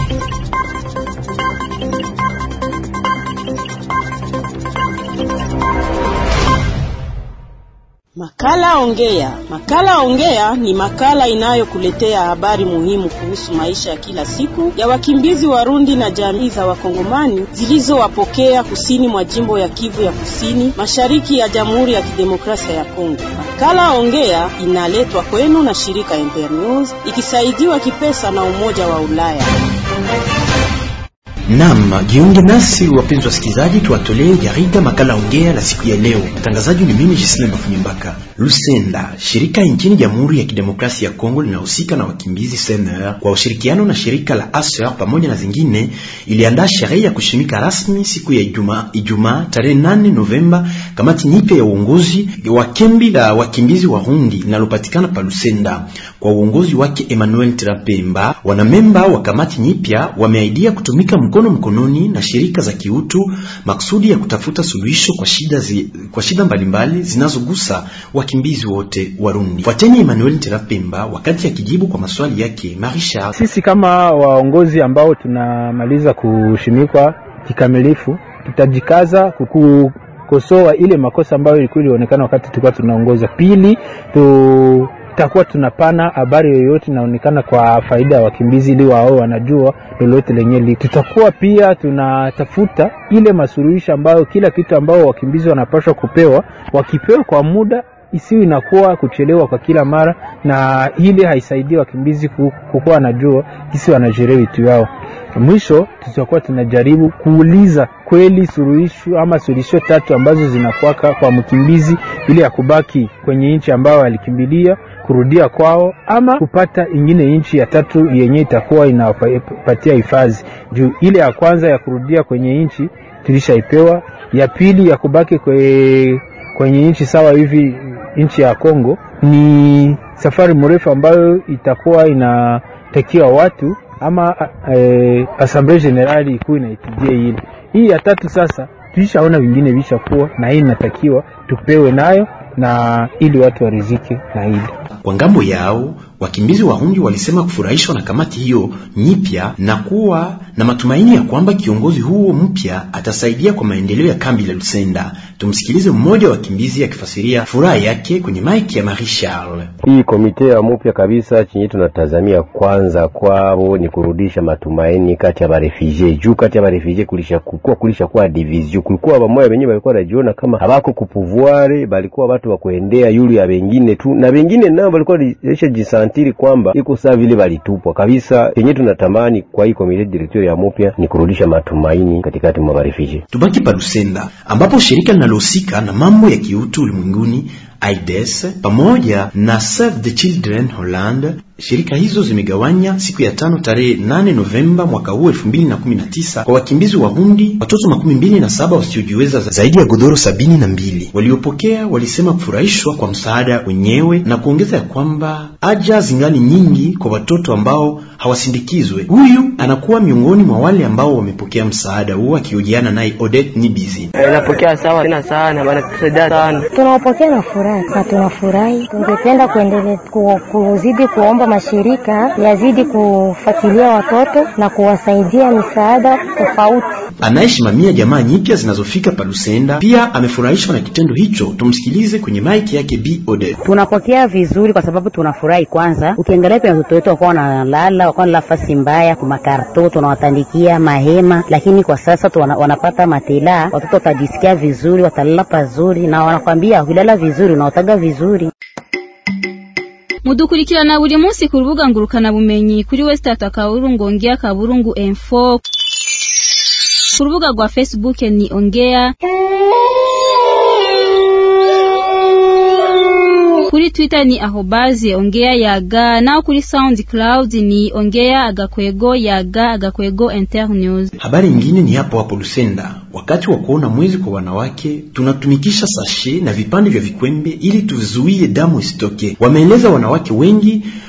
Makala Ongea. Makala Ongea ni makala inayokuletea habari muhimu kuhusu maisha ya kila siku ya wakimbizi Warundi na jamii za Wakongomani zilizowapokea kusini mwa jimbo ya Kivu ya Kusini, mashariki ya Jamhuri ya Kidemokrasia ya Kongo. Makala Ongea inaletwa kwenu na shirika Internews ikisaidiwa kipesa na Umoja wa Ulaya. Naam, jiunge nasi wapenzi wasikilizaji, tuwatolee jarida makala ongea la siku ya leo. Mtangazaji ni mimi Gisle Mafunyembaka. Lusenda, shirika nchini Jamhuri ya Kidemokrasia ya Kongo linahusika na wakimbizi CNR kwa ushirikiano na shirika la ASER pamoja na zingine, iliandaa sherehe ya kushimika rasmi siku ya Ijumaa Ijumaa tarehe 8 Novemba kamati nyipya ya uongozi wa kambi la wakimbizi wa Rundi linalopatikana pa Lusenda kwa uongozi wake Emmanuel Trapemba. Wanamemba wa kamati nyipya wameaidia kutumika mkono mkononi na shirika za kiutu maksudi ya kutafuta suluhisho kwa shida zi, kwa shida mbalimbali zinazogusa wakimbizi wote Warundi. Fuateni Emmanuel Terapemba wakati akijibu kwa maswali yake Marisha. Sisi kama waongozi ambao tunamaliza kushimikwa kikamilifu, tutajikaza kukosoa ile makosa ambayo ilikuwa ilionekana wakati tulikuwa tunaongoza. Pili tu tutakuwa tunapana habari yoyote inaonekana kwa faida ya wakimbizi, ili wao wanajua lolote lenye li. Tutakuwa pia tunatafuta ile masuluhisho ambayo kila kitu ambao wakimbizi wanapaswa kupewa, wakipewa kwa muda isiyo inakuwa kuchelewa kwa kila mara, na ile haisaidii wakimbizi kukuwa wanajua kisi wanajerea vitu yao. Mwisho tutakuwa tunajaribu kuuliza kweli suluhisho ama suluhisho tatu ambazo zinakuwaka kwa mkimbizi ili ya kubaki kwenye nchi ambayo alikimbilia kurudia kwao ama kupata ingine nchi ya tatu yenye itakuwa inapatia hifadhi. Juu ile ya kwanza ya kurudia kwenye nchi tulishaipewa, ya pili ya kubaki kwe, kwenye nchi sawa hivi nchi ya Kongo ni safari mrefu ambayo itakuwa inatakiwa watu ama e, Assemblée Generale ikuwa inaitijia ile. Hii ya tatu sasa tulishaona vingine vishakuwa na hii inatakiwa tupewe nayo na ili watu warizike na hili. Kwa ngambo yao wakimbizi Warundi walisema kufurahishwa na kamati hiyo nyipya na kuwa na matumaini ya kwamba kiongozi huo mpya atasaidia kwa maendeleo ya kambi la Lusenda. Tumsikilize mmoja wa wakimbizi akifasiria furaha yake kwenye maiki ya Marie Charles. Hii komite ya mpya kabisa, chenye tunatazamia kwanza kwao ni kurudisha matumaini kati ya barefugee juu, kati ya barefugee kulisha kukua kulisha kuwa division, kulikuwa bamoya wenyewe walikuwa wanajiona kama habako kupuvuare, balikuwa watu wa kuendea yule ya wengine tu, na wengine nao walikuwa lisha jisantiri kwamba iko saa vile walitupwa kabisa. Chenye tunatamani kwa hii komite directeur ya mpya ni kurudisha matumaini katikati mwa barefugee. Tubaki pa Lusenda ambapo shirika linalohusika na mambo ya kiutu ulimwenguni AIDS pamoja na Save the Children Holland shirika hizo zimegawanya siku ya tano tarehe 8 Novemba mwaka huu 2019 kwa wakimbizi wa Hundi watoto makumi mbili na saba wasiojiweza zaidi ya godoro sabini na mbili. Waliopokea walisema kufurahishwa kwa msaada wenyewe na kuongeza ya kwamba haja zingali nyingi kwa watoto ambao hawasindikizwe. Huyu anakuwa miongoni mwa wale ambao wamepokea msaada huo, akihojiana naye Odette Nibizi. Napokea sawa tena sana, wanatusaidia sana, tunawapokea na furaha na tunafurahi. Tungependa kuendelea ku, kuzidi kuomba mashirika yazidi kufuatilia watoto na kuwasaidia misaada tofauti. Anayesimamia jamaa nyipya zinazofika Palusenda pia amefurahishwa na kitendo hicho. Tumsikilize kwenye maiki yake Bi Odette. Tunapokea vizuri kwa sababu tunafurahi. Kwanza ukiangalia pia watoto wetu wakuwa wanalala, wakuwa na nafasi mbaya kumakarto, tunawatandikia mahema, lakini kwa sasa wana, wanapata matela, watoto watajisikia vizuri, watalala pazuri, na wanakwambia ukilala vizuri unaotaga vizuri mudukurikirana buri munsi ku rubuga ngurukana bumenyi kuri wesitata kaburungu ongea kaburungu info ku rubuga rwa facebook ni ongea kuri twitter ni ahobazi ongea yaga nao kuri soundcloud ni ongea agakwego yaga agakwego internews habari nyingine ni hapo hapo lusenda wakati wa kuona mwezi kwa wanawake tunatumikisha sashe na vipande vya vikwembe ili tuzuie damu isitoke wameeleza wanawake wengi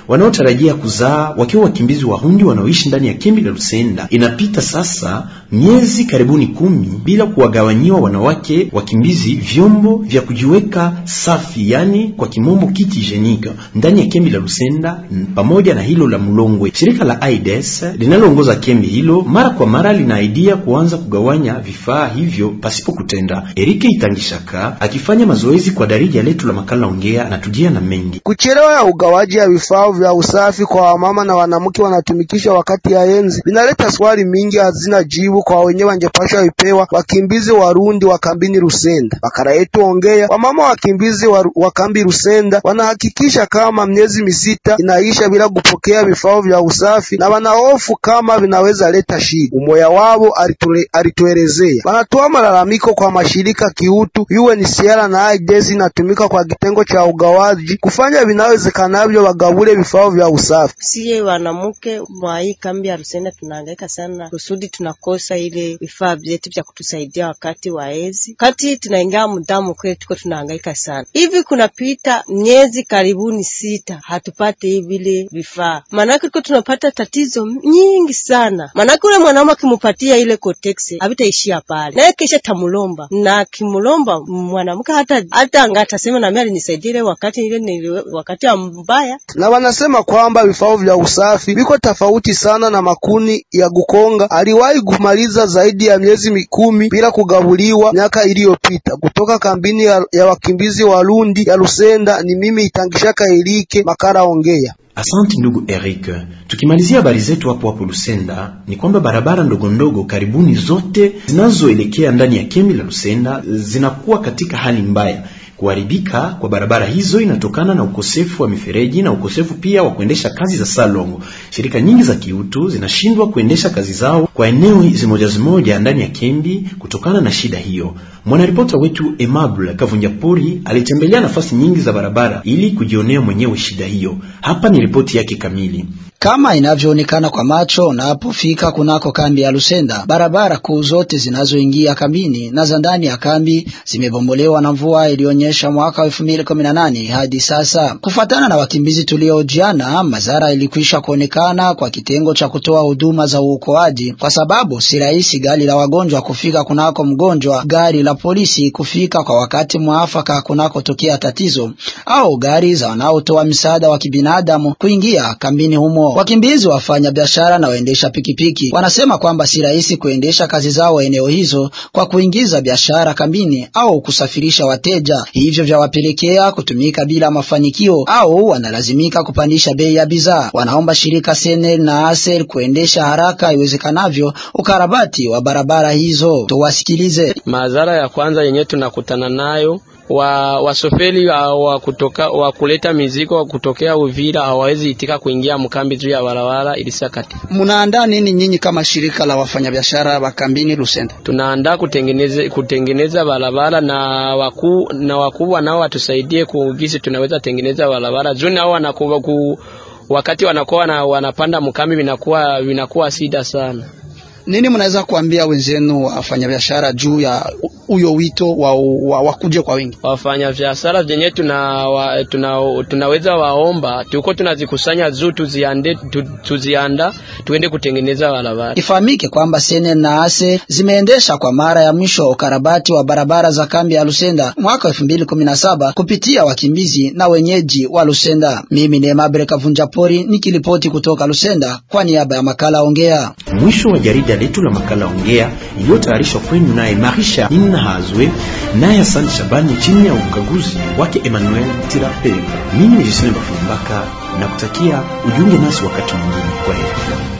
wanaotarajia kuzaa wakiwa wakimbizi Warundi wanaoishi ndani ya kambi la Lusenda. Inapita sasa miezi karibuni kumi bila kuwagawanyiwa wanawake wakimbizi vyombo vya kujiweka safi, yani kwa kimombo kiti hygienique ndani ya kambi la Lusenda pamoja na hilo la Mulongwe. Shirika la AIDS linaloongoza kambi hilo mara kwa mara linaaidia kuanza kugawanya vifaa hivyo pasipo kutenda. Erike Itangishaka akifanya mazoezi kwa darija letu la makala ongea anatujia na mengi. Kuchelewa ya ugawaji ya vifaa vya usafi kwa wamama na wanamke wanatumikisha wakati ya enzi vinaleta swali mingi hazina jibu kwa wenyewe wangepashwa ipewa wakimbizi Warundi wa kambini Rusenda. Makala yetu ongea, wamama wakimbizi wa, wa kambi Rusenda wanahakikisha kama miezi misita inaisha bila kupokea vifaa vya usafi na wanahofu kama vinaweza leta shida. Umoya wao alituelezea, wanatoa malalamiko kwa mashirika kiutu UNHCR na AIDS inatumika kwa kitengo cha ugawaji kufanya vinawezekanavyo wagabule vifaa vya usafi. Siye wanamke mwa hii kambi ya Rusenda tunahangaika sana kusudi tunakosa ile vifaa vyetu vya kutusaidia wakati wa hedhi, kati tunaingia mudamu kwetu, tuko tunahangaika sana hivi. Kunapita miezi karibuni sita hatupate vile vifaa, maanake tuko tunapata tatizo nyingi sana. Maanake ule mwanaume akimupatia ile kotex havitaishia pale, naye kesha tamulomba na kimulomba mwanamke hata hata angatasema nami alinisaidia ile wakati ile ni wakati mbaya. Na wanasema kwamba vifaa vya usafi viko tofauti sana na makuni ya Gukonga aliwahi kumaliza zaidi ya miezi mikumi bila kugabuliwa miaka iliyopita. Kutoka kambini ya, ya wakimbizi Warundi ya Lusenda, ni mimi Itangishaka Elike Makara ongea. Asante ndugu Eric. Tukimalizia habari zetu hapo hapo Lusenda, ni kwamba barabara ndogo ndogo karibuni zote zinazoelekea ndani ya kambi la Lusenda zinakuwa katika hali mbaya. Kuharibika kwa barabara hizo inatokana na ukosefu wa mifereji na ukosefu pia wa kuendesha kazi za salongo. Shirika nyingi za kiutu zinashindwa kuendesha kazi zao kwa eneo zimoja zimoja ndani ya kambi kutokana na shida hiyo. Mwanaripota wetu Emable Kavunjapori alitembelea nafasi nyingi za barabara ili kujionea mwenyewe shida hiyo. Hapa ni ripoti yake kamili. Kama inavyoonekana kwa macho unapofika kunako kambi ya Lusenda, barabara kuu zote zinazoingia kambini na za ndani ya kambi zimebombolewa na mvua iliyonyesha mwaka wa 2018 hadi sasa. Kufuatana na wakimbizi tuliojiana, madhara ilikwisha kuonekana kwa kitengo cha kutoa huduma za uokoaji, kwa sababu si rahisi gari la wagonjwa kufika kunako mgonjwa, gari la polisi kufika kwa wakati mwafaka kunakotokea tatizo, au gari za wanaotoa msaada wa kibinadamu kuingia kambini humo. Wakimbizi, wafanya biashara na waendesha pikipiki wanasema kwamba si rahisi kuendesha kazi zao eneo hizo kwa kuingiza biashara kambini au kusafirisha wateja, hivyo vyawapelekea kutumika bila mafanikio au wanalazimika kupandisha bei ya bidhaa. Wanaomba shirika Senel na Asel kuendesha haraka iwezekanavyo ukarabati wa barabara hizo. Tuwasikilize. Madhara ya kwanza yenye tunakutana nayo wa wasoferi wa kutoka wa kuleta mizigo wa kutokea Uvira hawawezi itika kuingia mkambi juu ya barabara ilisakati. Mnaandaa nini nyinyi kama shirika la wafanyabiashara wa kambini Lusenda? Tunaandaa kutengeneza kutengeneza barabara na wakuu na wakubwa nao watusaidie kugisi tunaweza tengeneza barabara juu nao wanakuwa ku, wakati wanakuwa na, wanapanda mkambi vinakuwa vinakuwa sida sana. Nini mnaweza kuambia wenzenu wafanyabiashara juu ya huyo wito wa, wa, wa kuja kwa wingi? Wafanyabiashara zenye tuna, wa, tuna, tunaweza waomba tuko tunazikusanya juu tuziande, tu, tuzianda tuende kutengeneza barabara. Ifahamike kwamba Sene na Ase zimeendesha kwa mara ya mwisho ukarabati wa barabara za kambi ya Lusenda mwaka 2017 kupitia wakimbizi na wenyeji wa Lusenda. Mimi ni Emabere Kavunjapori nikilipoti kutoka Lusenda kwa niaba ya makala Ongea. Mwisho wa jarida letu la makala Ongea iliyotayarishwa kwenu naye Marisha Inahazwe naye Asante Shabani chini ya ukaguzi wake Emmanuel Tirape. Mimi ni Jisine Bafumbaka na kutakia ujiunge nasi wakati mwingine. Kwa heri.